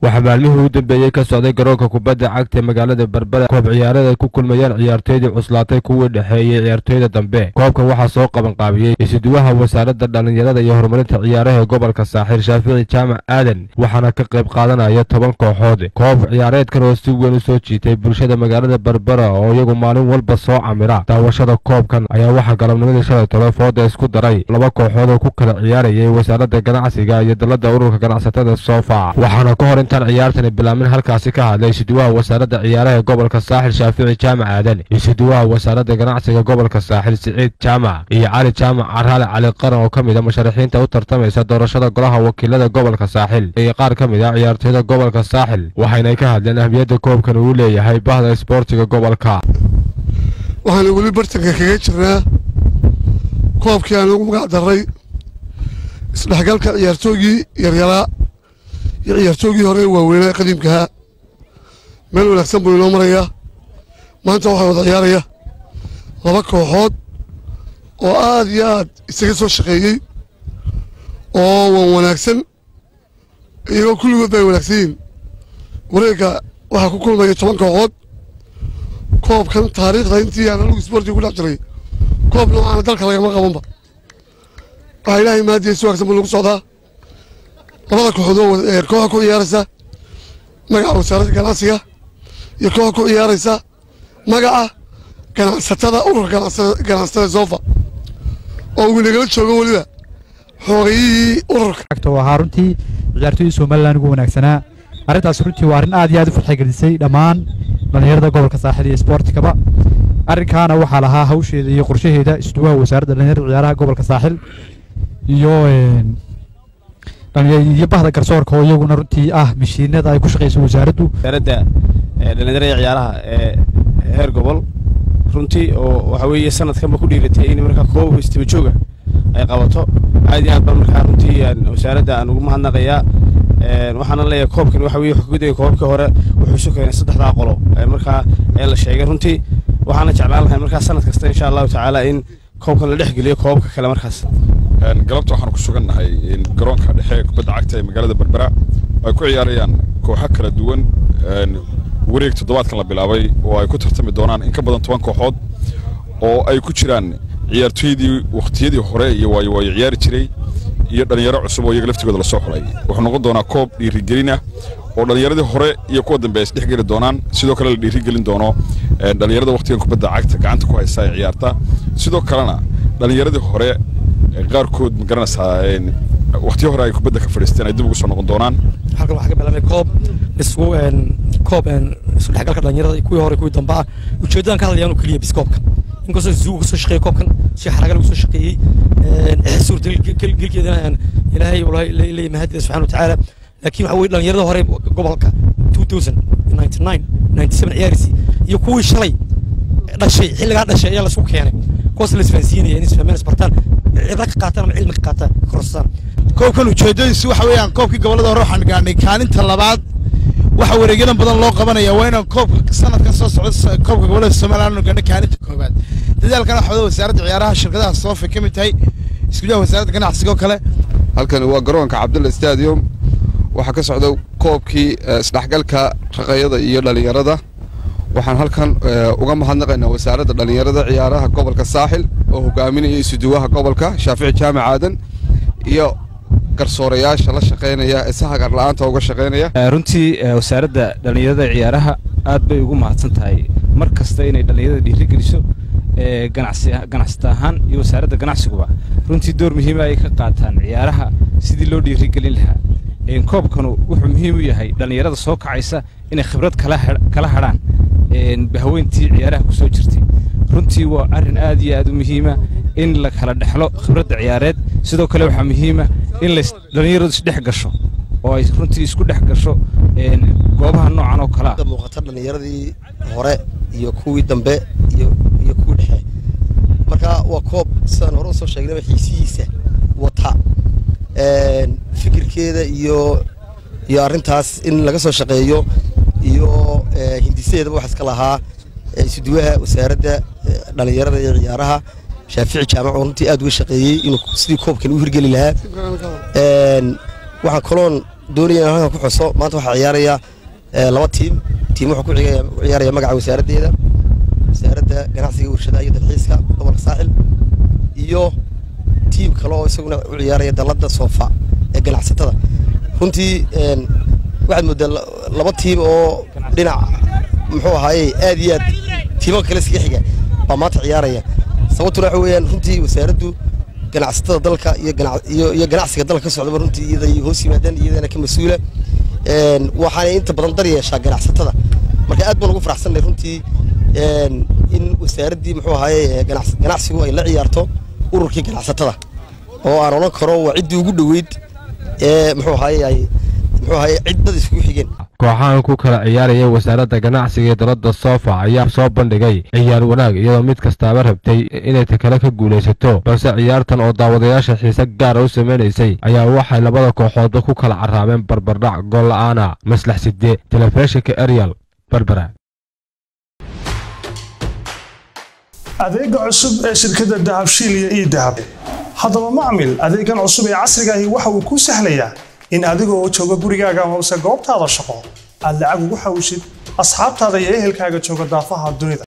waxaa maalmihii u dambeeyey ka socday garoonka kubadda cagta magaalada berbera koob ciyaareed ay ku kulmayeen ciyaartoydii cuslaatay kuwii dhexeeyey ciyaartoyda dambe koobkan waxaa soo qabanqaabiyey isuduwaha wasaaradda dhallinyarada iyo horumarinta ciyaaraha gobolka saaxiil shaafici jaamac aadan waxaana ka qayb qaadanaya toban kooxood koob ciyaareedkan oo si weyn u soo jiitay bulshada magaalada berbera oo iyagu maalin walba soo camira daawashada koobkan ayaa waxaa galabnimadii shalay tole fooda isku daray laba kooxood oo ku kala ciyaarayay wasaaradda ganacsiga iyo dalladda ururka ganacsatada sofa waxaana ka hor intaan ciyaartani bilaamin halkaasi ka hadlay isuduwaha wasaaradda ciyaaraha gobolka saaxil shaafici jaamac aadan isuduwaha wasaaradda ganacsiga gobolka saaxil siciid jaamac iyo cali jaamac caraale cali qaran oo ka mid a musharaxiinta u tartamaysa doorashada golaha wakiilada gobolka saaxil iyo qaar ka mid a ciyaartoyda gobolka saaxil waxaynay ka hadleen ahmiyadda koobkan uu leeyahay bahda isboortiga gobolka waxaana weli bartanka kaga jirnaa koobkii aan ugu magac darray isdhexgalka ciyaartoogii yaryaraa iyo ciyaartoogii hore waaweynaa qadiimkahaa meel wanaagsan buu inoo marayaa maanta waxaa wada ciyaaraya laba kooxood oo aad iyo aad isaga soo shaqeeyey oo wan wanaagsan iyagoo kulligood ba ay wanaagsan yihiin wareegga waxaa ku kulmaya toban kooxood koobkan taariikhda intii aan anugu isboortiga ku dhex jiray koob noocaana dalka lagama qabanba waxaa ilaahay maadiya si wanaagsan buu lagu socdaa labada kooxood oo kooxa ku ciyaaraysa magaca wasaaradda ganacsiga iyo kooxa ku ciyaaraysa magaca ganacsatada ururka ganacsatada sofa oo uu nagala joogo weliba xoogayihii ururka ahaa runtii ciyaartoydii somalilan ugu wanaagsanaa arrintaas runtii waa arrin aad iyo aad u farxay gelisay dhammaan dhallinyarada gobolka saaxil iyo isboortikaba arrinkaana waxaa lahaa hawsheeda iyo qorshaheeda isduwaha wasaaradda dhallinyarada ciyaaraha gobolka saaxil iyo iyo bahda garsoorka oo iyaguna runtii ah mashiinada ay ku shaqayso wasaaraddu wasaaradda dhallinyarada ciyaaraha ee heer gobol runtii oo waxa weeye sanadkanba ku dhiiratay in markaa koob istaba jooga ay qabato aad iyo aad baan markaa runtii wasaaradda aan ugu mahadnaqayaa waxaana leeyahay koobkan waxa weye xogudaya koobkii hore wuxuu isu keenay saddexdaa qolo markaa ee la sheegay runtii waxaana jeclaan lahay markaa sanad kasta insha allahu tacaala in koobkan la dhex geliyo koobabka kale markaas galabta waxaan ku sugannahay garoonka dhexe ee kubadda cagta ee magaalada berbera ay ku ciyaarayaan kooxo kala duwan wareeg toddobaadkan la bilaabay oo ay ku tartami doonaan in ka badan toban kooxood oo ay ku jiraan ciyaartoydii wakhtiyadii hore iyo waayo waayo ciyaari jiray iyo dhallinyaro cusub oo iyaga laftigooda lasoo xulay wuxuu noqon doonaa koob dhiirigelin ah oo dhallinyaradii hore iyo kuwa dambe ay isdhex geli doonaan sidoo kale la dhiirigelin doono dhallinyarada wakhtigan kubadda cagta gacanta ku haysta ee ciyaarta sidoo kalena dhallinyaradii hore qaarkood ma garanaysaa wakhtiyo hore ay kubadda ka fadhiisteen ay dib ugu soo noqon doonaan halkan waxaa ka bilaabay koob isku koob isku dhexgalka dhallinyarada kuwii hore kuwii dambe ah ujeedadan ka hadlayaan oo keliya bis koobka inkastoo zuuga kasoo shaqeeyey koobkan si xaraga lagu soo shaqeeyey suurtagelkeedana ilaahay leeyahay mahadiisa subxana watacaala laakiin waxa weye dhallinyarada hore gobolka 2099 97 ciyaarisi iyo kuwii shalay dhashay xilligaa dhashay ayaa laisku keenay kuwaas la isfahansiinaya in isfahmeen isbartaan cibra ka qaataan ama cilmi ka qaataan korosaan koobkan ujeedadiisu waxa weeyaan koobkii gobollada hore waxaan gaadhnay kaalinta labaad waxa wareegyadan badan loo qabanaya waa inaan koobka sanadkan soo socda koobka gobollada somaliland aanu gaadhnay kaalinta koobaad dadaalkan waxa wada wasaaradda ciyaaraha shirkadaha soofa ka mid tahay iskudaha wasaaradda ganacsiga oo kale halkani waa garoonka cabdulla stadium waxaa ka socda koobkii isdhexgalka raqayada iyo dhallinyarada waxaan halkan uga mahadnaqaynaa wasaaradda dhallinyarada ciyaaraha gobolka saaxil oo hogaaminaya isuduwaha gobolka shaafici jaamac aadan iyo garsoorayaasha la shaqaynaya ee sahagar la'aanta uga shaqaynaya runtii wasaaradda dhallinyarada ciyaaraha aad bay ugu mahadsan tahay mar kasta inay dhallinyarada dhiirigeliso ganacsata ahaan iyo wasaaradda ganacsigaba runtii door muhiima ay ka qaataan ciyaaraha sidii loo dhiirigelin lahaa koobkanu wuxuu muhiim u yahay dhallinyarada soo kacaysa inay khibrad kala hadhaan bahweyntii ciyaaraha ku soo jirtay runtii waa arrin aad iyo aad u muhiima in la kala dhexlo khibradda ciyaareed sidoo kale waxaa muhiima in dhallinyaradu isdhex gasho oo ay runtii isku dhex gasho goobaha noocan oo kalea muuqata dhallinyaradii hore iyo kuwii dambe iyo kuwii dhexe marka waa koob sidaan hore usoo sheegnaba xiisihiisa wata fikirkeeda iyo iyo arrintaas in laga soo shaqeeyo iyo hindisadeedaba waxaa iska lahaa isuduwaha wasaaradda dhallinyarada iyo ciyaaraha shaafici jaamac oo runtii aad uga shaqeeyey inuu sidii koobkan u hirgeli lahaa waxaan kaloon doonaya inaan halkan ku xuso maanta waxaa ciyaaraya eh, laba tiim tiim wuxuu ku ciyaaraya ku ciyaaraya magaca wasaaraddeeda wasaaradda ganacsiga warshadaha iyo dalxiiska gobolka saaxil iyo tiim kale oo isaguna u ciyaaraya dalladda soofa ee ganacsatada runtii een, waxaad moodaa la- laba tiim oo dhinac muxuu ahaaye aad iyo aad tiimo kale iskaga xiga baa maanta ciyaaraya sababtuna waxa weeyaan runtii wasaaraddu ganacsatada dalka iyo ganac- iyo iyo ganacsiga dalka ka socdaba runtii iyaday hoos yimaadeen iyadana ka mas-uula Een, waxaanay inta badan dar yeeshaa ganacsatada marka aad baan ugu faraxsannahay runtii een, in wasaaraddii muxuu ahaaye ganacs- ganacsigu ay la ciyaarto ururkii ganacsatada oo aan odhan karo waa ciddii ugu dhoweyd ee muxuu ahaaye ay muxuu ahaaye cid dad iskugu xigeen kooxahan ku kala ciyaaraya wasaaradda ganacsiga ee dalada sofa ayaa soo bandhigay ciyaar wanaag iyadoo mid kastaaba rabtay inay takale ka guulaysato balse ciyaartan oo daawadayaasha xiise gaara u samaynaysay ayaa waxay labada kooxoodba ku kala carraabeen barbardhac gool la'aana maslax sidde telefishinka arial berbera adeega cusub ee shirkadda dahabshiil iyo idahab haddaba macmil adeegan cusub ee casriga ahi waxa uu kuu sahlayaa in adigoo jooga gurigaaga amase goobtaada shaqo aad lacag ugu xawishid asxaabtaada iyo ehelkaaga jooga daafaha dunida